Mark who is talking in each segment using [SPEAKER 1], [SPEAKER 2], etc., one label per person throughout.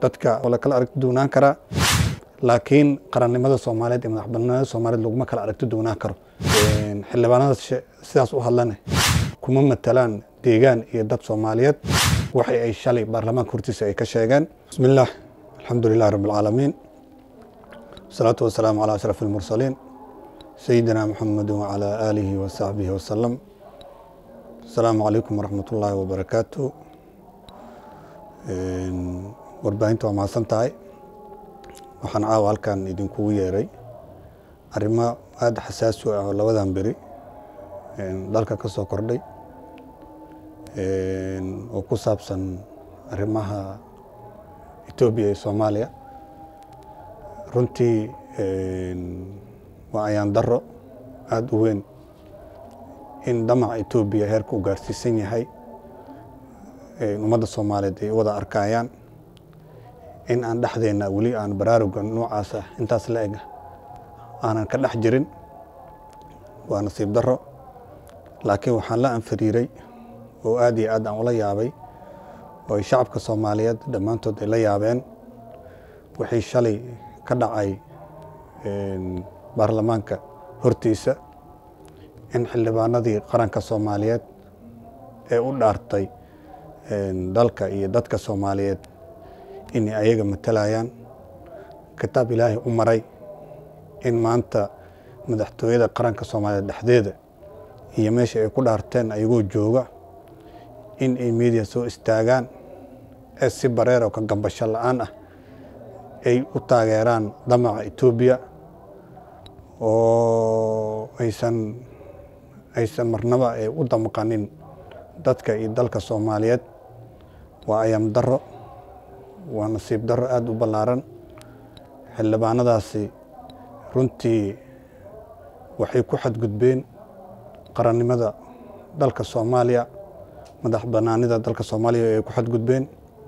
[SPEAKER 1] dadka waa la kala aragti duwanaan karaa laakiin qarannimada soomaaliyeed iyo madaxbannaanida soomaaliyeed laguma kala aragti duwanaan karo xildhibaanada sidaas u hadlane kuma matalaan deegaan iyo dad soomaaliyeed waxay ay shalay baarlamaanka hortiisa ay ka sheegeen bismi illaah alxamdu lilahi rabbi alcaalamiin wasalaatu wasalaamu calaa ashraf almursaliin sayidina muxamedi wacalaa aalihi wa saxbihi wasalam asalaamu calaykum waraxmat ullaahi wabarakaatu warbaahinta waa mahadsan tahay waxaan caawa halkan idinkugu yeeray arrimo aada xasaasi u ah oo labadan beri dalka ka soo kordhay oo ku saabsan arrimaha etoobiya iyo soomaaliya runtii waa ayaan daro aada u weyn in damaca etoobiya heerka u gaarsiisan yahay ummadda soomaaliyeed ay wada arkayaan in aan dhexdeenna weli aan baraaruga noocaas ah intaas la eg aanan ka dhex jirin waa nasiib daro laakiin waxaan la anfariiray oo aad iyo aad aan ula yaabay oo ay shacabka soomaaliyeed dhammaantood ay la yaabeen wixii shalay ka dhacay baarlamaanka hortiisa in xildhibaanadii qaranka soomaaliyeed ee u dhaartay dalka iyo dadka soomaaliyeed inay ayaga matalayaan kitaab ilaahay u maray in maanta madaxtooyada qaranka soomaaliyeed dhexdeeda iyo meesha ay ku dhaarteen ayagoo jooga in ay media soo istaagaan ee si bareer oo ka gambasho la-aan ah ay u taageeraan damaca etoobiya oo aysan aysan marnaba u damqanin dadka iyo dalka soomaaliyeed waa ayam daro waa nasiib daro aada u ballaaran xildhibaanadaasi runtii waxay ku xadgudbeen qarannimada dalka soomaaliya madax bannaanida dalka soomaaliya ay ku xadgudbeen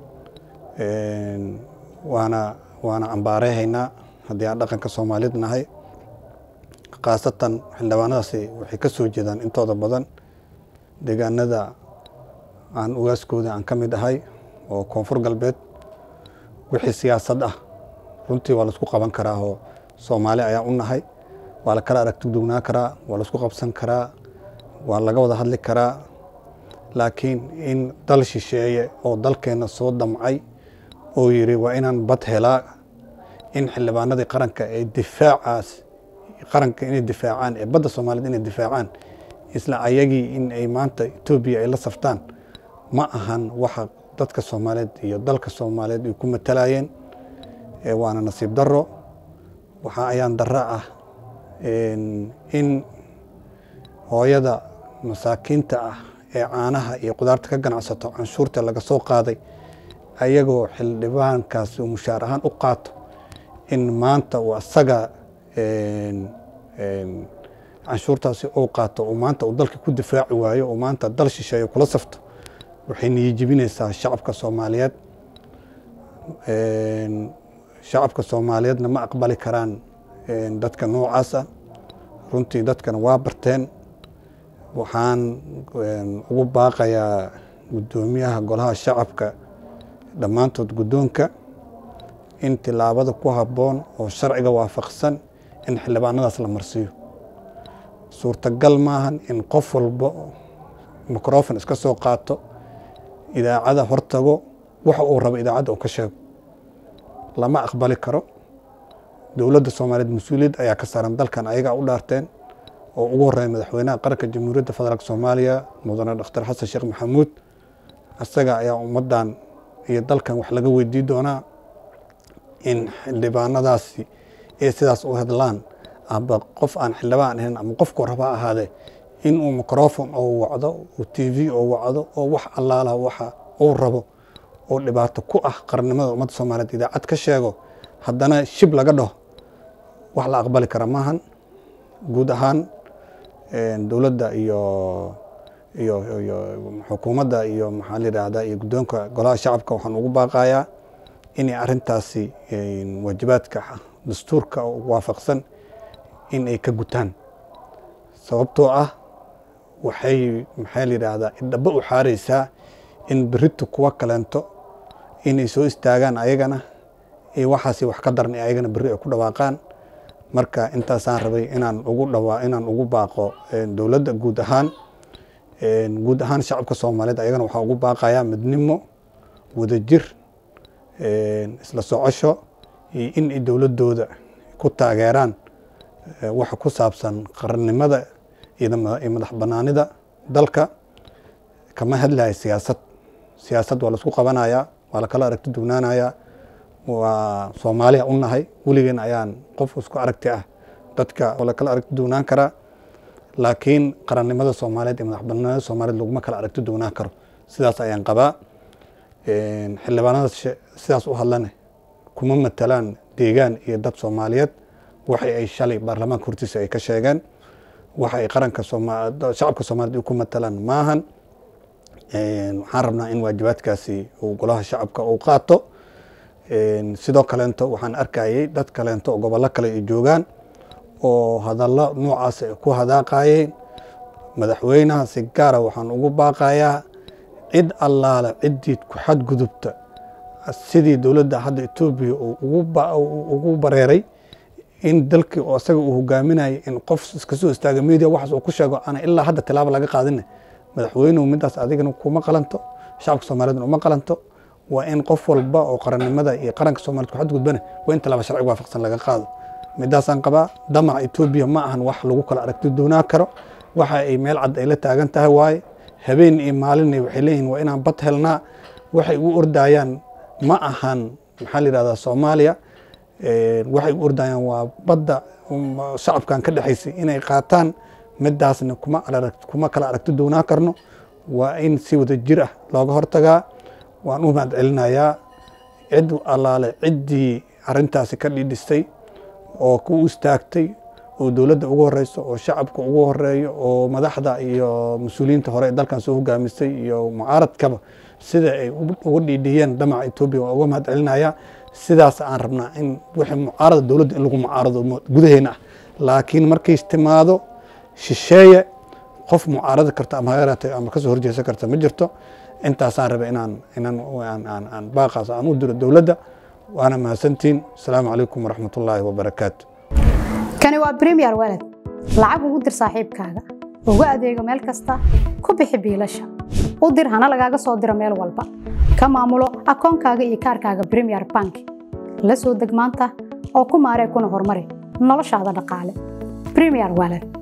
[SPEAKER 1] waana waana cambaareehaynaa haddii aan dhaqanka soomaaliyeed nahay khaasatan xildhibaanadaasi waxay ka soo jeedaan intooda badan deegaanada aan ugaaskooda aan ka mid ahay oo koonfur galbeed wixii siyaasad ah runtii waa laisku qaban karaa oo soomaali ayaa u nahay waa la kala aragti dugnaa karaa waa laisku qabsan karaa waa laga wada hadli karaa laakiin in dal shisheeye oo dalkeenna soo damcay oo yidhi waa inaan bad helaa in xildhibaanadii qaranka ee difaacaas qaranka inay difaacaan ee badda soomaaliyeed inay difaacaan isla ayagii in ay maanta etoobiya ay la saftaan ma ahan waxa dadka soomaaliyeed iyo dalka soomaaliyeed ay ku matalayeen waana nasiib daro waxaa ayaan daro ah in hooyada masaakiinta ah ee caanaha iyo qudaarta ka ganacsato canshuurta laga soo qaaday ayagoo xildhibaankaasi uu mushaar ahaan u qaato in maanta uu asaga canshuurtaasi uu qaato uu maanta uu dalka ku difaaci waayo uu maanta dal shisheeyo kula safto waxay niyijibinaysaa shacabka soomaaliyeed shacabka soomaaliyeedna ma aqbali karaan dadka noocaas ah runtii dadkana waa barteen waxaan ugu baaqayaa guddoomiyaha golaha shacabka dhammaantood guddoonka in tilaabada ku habboon oo sharciga waafaqsan in xildhibaanadaas la marsiiyo suurtagal maahan in qof walba microfon iska soo qaato idaacada hortago waxa uu rabo idaacadda uu ka sheego lama aqbali karo dowladda soomaaliyeed mas-uuliyad ayaa ka saaran dalkan ayagaa u dhaarteen oo ugu horeeya madaxweynaha qaranka jamhuuriyadda federaalk soomaaliya mudane dhakhtar xasan sheekh maxamuud isaga ayaa ummaddan iyo dalkan wax laga weydii doonaa in xildhibaanadaasi ay sidaas u hadlaan amba qof aan xildhibaan ahayn ama qofku raba ahaadee in uu microfon oo wacdo uu t v oo wacdo oo wax allaala waxa uu rabo oo dhibaato ku ah qarannimada ummadda soomaaliyeed idaacad ka sheego haddana shib laga dhaho wax la aqbali kara maahan guud ahaan dowladda iyo iyo iyo xukuumadda iyo maxaa la yidhaahdaa iyo guddoonka golaha shacabka waxaan ugu baaqayaa inay arrintaasi waajibaadka dastuurka waafaqsan in ay ka gutaan sababtoo ah waxay maxaa la yidhaahdaa idhaba u xaaraysaa in berito kuwa kaleento inay soo istaagaan ayagana iyo waxaasi wax ka daran ayagana berri ay ku dhawaaqaan marka intaasaan rabay inaan ugu dhawaa inaan ugu baaqo dowladda guud ahaan guud ahaan shacabka soomaaliyeed ayagana waxaa ugu baaqayaa midnimo wadajir isla socosho iyo in ay dowladooda ku taageeraan waxa ku saabsan qarannimada iyo madax banaanida dalka kama hadlaya siyaasad siyaasad waa laisku qabanayaa waa lakala aragti dugnaanayaa waa soomaaliya u nahay weligeen ayaan qof isku aragti ah dadka waa lakala aragti dugnaan karaa laakiin qarannimada soomaaliyeed iyo madax banaanida soomaaliyeed laguma kala aragti dugnaan karo sidaas ayaan qabaa xildhibaanada sidaas u hadlane kuma matalaan deegaan iyo dad soomaaliyeed waxa ay shalay baarlamaanka hortiisa ay ka sheegeen waxa ay qaranka shacabka soomaaliyed ku matalaan maahan waxaan rabnaa in waajibaadkaasi uu golaha shacabka uu qaato sidoo kaleento waxaan arkayay dad kaleento oo gobollo kale ay joogaan oo hadallo noocaas ay ku hadaaqayeen madaxweynaha si gaara waxaan ugu baaqayaa cid allaale ciddii ku xadgudubta sidii dowladda hadda etoobiya ugu bareeray in dalkii oo isaga uu hogaaminayay in qof iska soo istaaga media waxaas uu ku sheego ana ilaa hadda tilaabo laga qaadine madaxweynuhu midaas adigana kuma qalanto shacabka soomaaliyedna uma qalanto waa in qof walba oo qarannimada iyo qaranka soomaaliyed ku xadgudbana waa in tilaabo sharciga waafaqsan laga qaado midaasaan qabaa damaca etoobiya ma ahan wax lagu kala aragti doonaa karo waxa ay meel cad ay la taagan tahay waaye habeen iyo maalinna waxay leeyihin waa inaan bad helnaa waxay u ordayaan ma ahan maxaa la yidhahdaa soomaaliya waxay u ordayaan waa badda shacabkan ka dhexaysay inay qaataan midaasna kuma kuma kala aragti doonaa karno waa in si wada jir ah looga hortagaa waan u mahad celinayaa cid allaale ciddii arrintaasi ka dhidhistay oo ku istaagtay oo dowladda ugu horeyso oo shacabka ugu horeeyo oo madaxda iyo mas-uuliyiinta hore ee dalkan soo hogaamisay iyo mucaaradkaba sida ay uga dhiidhiyeen damaca etoobiya waa uga mahad celinayaa sidaas aan rabnaa in wixii mucaarada dowladda in lagu mucaarado gudaheena ah laakiin markay timaado shisheeye qof mucaaradi karta ama hayaratay ama kasoo horjeesan karta ma jirto intaasaan raba inaan inaan aan baaqaas aan u diro dowladda waana mahadsantiin asalaamu calaykum waraxmat ullaahi wabarakaatu
[SPEAKER 2] kani waa bremiyer walad lacag ugu dir saaxiibkaaga ugu adeego meel kasta ku bixi biilasha u dir hana lagaaga soo diro meel walba ka maamulo akoonkaaga iyo kaarkaaga bremiyer bank la soo deg maanta oo ku maaree kuna horumari noloshaada dhaqaale bremiyer walad